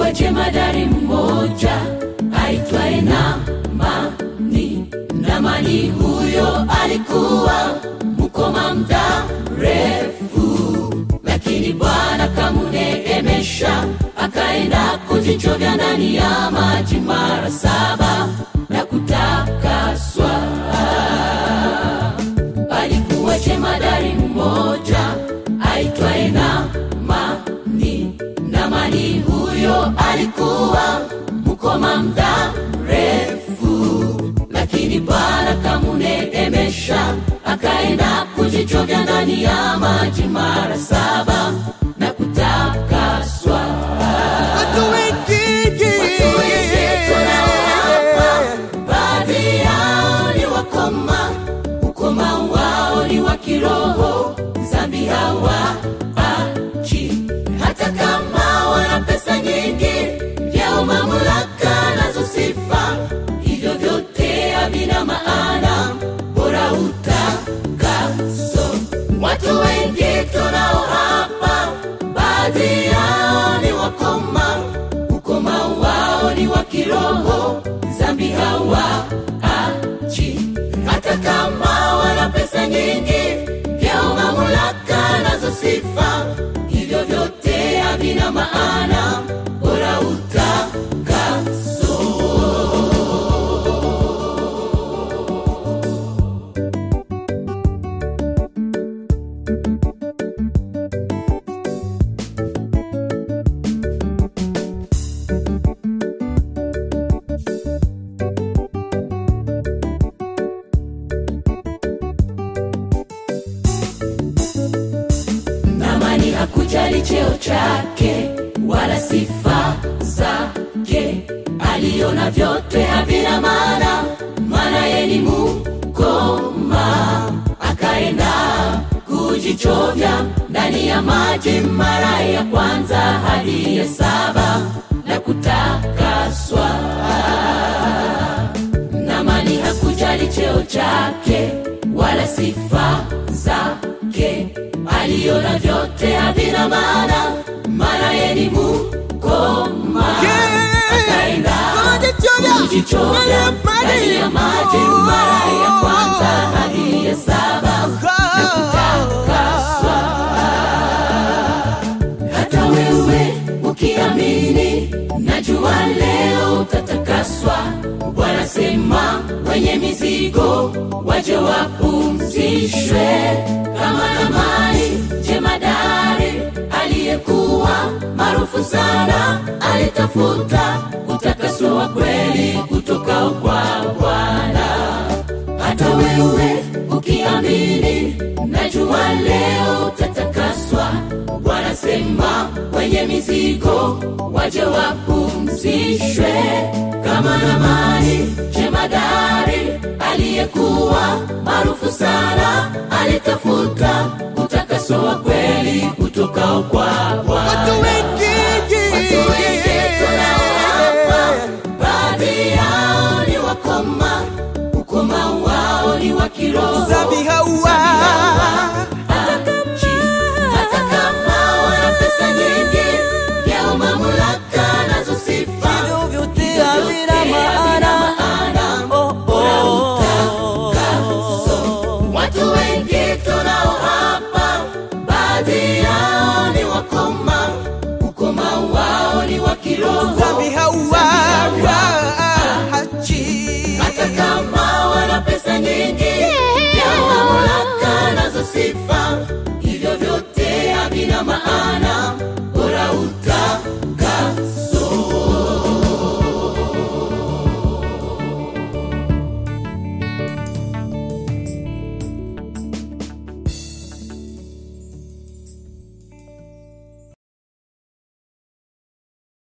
Alikuwa jemadari mmoja aitwaye Naamani. Naamani huyo alikuwa mkoma muda mrefu, lakini Bwana kamuneemesha, akaenda kujichovya ndani ya maji mara saba na kutakaswa. Alikuwa jemadari mmoja aitwaye Naamani. Naamani huyo alikuwa mkoma muda mrefu, lakini Bwana kamuneemesha, akaenda kujichovya ndani ya maji mara saba na kutakaswa. Watu wengi Watu wengi tunao hapa, baadhi yao ni wakoma, ukoma wao ni wa kiroho, dhambi hawaachi. Hata kama wana pesa nyingi, vyeo, mamlaka nazo sifa, hivyo vyote havina maana, bora utakaso. Watu wengi tunao hapa, baadhi yao ni wakoma, ukoma wao ni wa kiroho, dhambi hawaachi. Hata kama wana pesa nyingi, vyeo, mamlaka nazo sifa, hivyo vyote havina maana, bora utakaso. Naamani hakujali cheo chake wala sifa zake, aliona vyote havina maana, maana yeye ni mkoma. Akaenda kujichovya ndani ya maji mara ya kwanza hadi ya saba na kutakaswa. Naamani hakujali cheo chake wala sifa zake, aliona vyote havina maana, maana yeye ni mkoma. Akaenda kujichovya ndani ya maji mara ya kwanza hadi ya saba na kutakaswa. Hata wewe ukiamini, najua leo utatakaswa. Bwana sema, wenye mizigo waje wapumzishwe, kama Naamani jemadari aliyekuwa maarufu sana, alitafuta utakaso wa kweli utokao kwa Bwana hata wewe ukiamini, najua leo utatakaswa. Bwana sema, wenye mizigo waje wapumzishwe, kama Naamani jemadari aliyekuwa maarufu sana, alitafuta utakaso wa kweli utokao kwa Watu Bwana. wengi Watu wengi tunao hapa, baadhi yao ni wakoma, ukoma wao ni wa kiroho, Dhambi hawaachi. Hata kama wana pesa nyingi, vyeo, mamlaka nazo sifa, Hivyo vyote hivyo havina vyote maana.